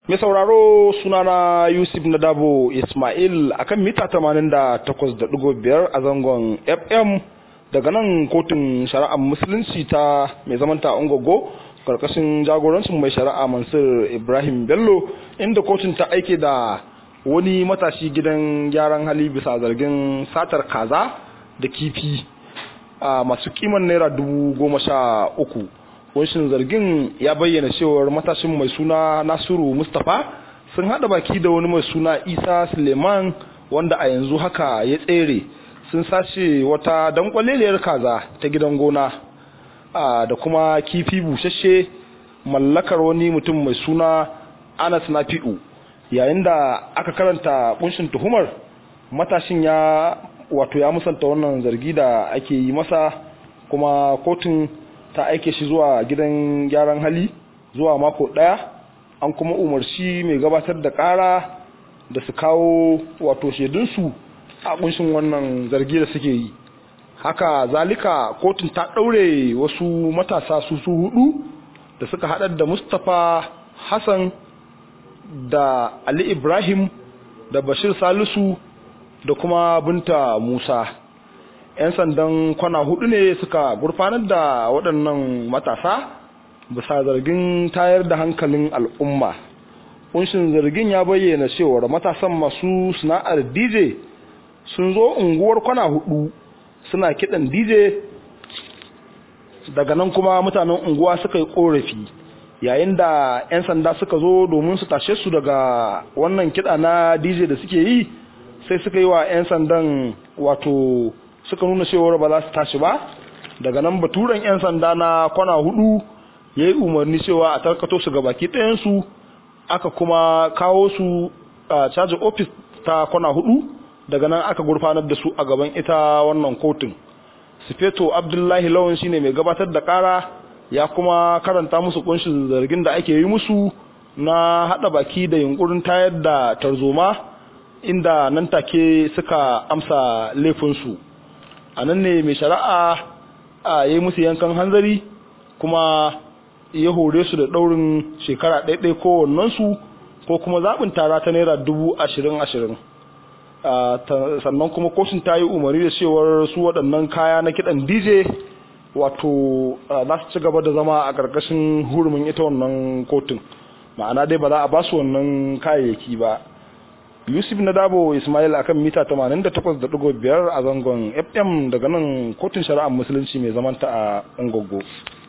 Mai sauraro sunana Yusuf Nadabo Ismail akan mita 88.5 a zangon FM daga nan kotun shari'ar musulunci ta mai zamanta Ungogo karkashin jagorancin mai shari'a Mansur Ibrahim Bello inda kotun ta aike da wani matashi gidan gyaran hali bisa zargin satar kaza da kifi a masu kiman naira dubu goma sha uku wanshin zargin ya bayyana cewar matashin mai suna nasiru mustapha sun hada baki da wani mai suna isa suleiman wanda a yanzu haka ya tsere sun sace wata dankwaleliyar kaza ta gidan gona da kuma kifi bushashe mallakar wani mutum mai suna anas nafi'u yayin da aka karanta kunshin tuhumar matashin ya wato ya musanta wannan zargi da ake yi masa kuma kotun ta aike shi zuwa gidan gyaran hali zuwa mako daya an kuma umarci mai gabatar da kara da su kawo wato shaidunsu a kunshin wannan zargi da suke yi haka zalika kotun ta daure wasu matasa su su hudu da suka haɗar da mustapha hassan da ali ibrahim da bashir salisu da kuma binta musa 'yan sandan kwana hudu ne suka gurfanar da waɗannan matasa bisa zargin tayar da hankalin al'umma kunshin zargin ya bayyana cewar matasan masu sana'ar dj sun zo unguwar kwana hudu suna kiɗan dj daga nan kuma mutanen unguwa suka yi korafi yayin da 'yan sanda suka zo domin su tashe su daga wannan kiɗa na dj da suke yi sai suka yi wa 'yan sandan wato suka nuna cewar ba za su tashi ba daga nan baturen 'yan sanda na kwana hudu ya yi umarni cewa a tarkato su ga baki ɗayansu aka kuma kawo su a caji ofis ta kwana hudu daga nan aka gurfanar da su a gaban ita wannan kotun sufeto abdullahi lawan shine mai gabatar da kara ya kuma karanta musu kunshin zargin da ake yi musu na hada baki da yunkurin tayar da tarzoma inda nan take suka amsa laifinsu a nan ne mai shari'a a yi musu yankan hanzari kuma ya hore su da ɗaurin shekara ɗaiɗai kowannensu ko kuma zaɓin tara ta naira dubu ashirin ashirin sannan kuma kotun ta yi umarni da cewar su waɗannan kaya na kiɗan dj wato za su ci gaba da zama a ƙarƙashin hurumin ita wannan kotun ma'ana dai ba za a ba su wannan kayayyaki ba yusuf na dabo ismail akan mita 88.5 a zangon fm daga nan kotun shari'ar musulunci mai zamanta a ungogo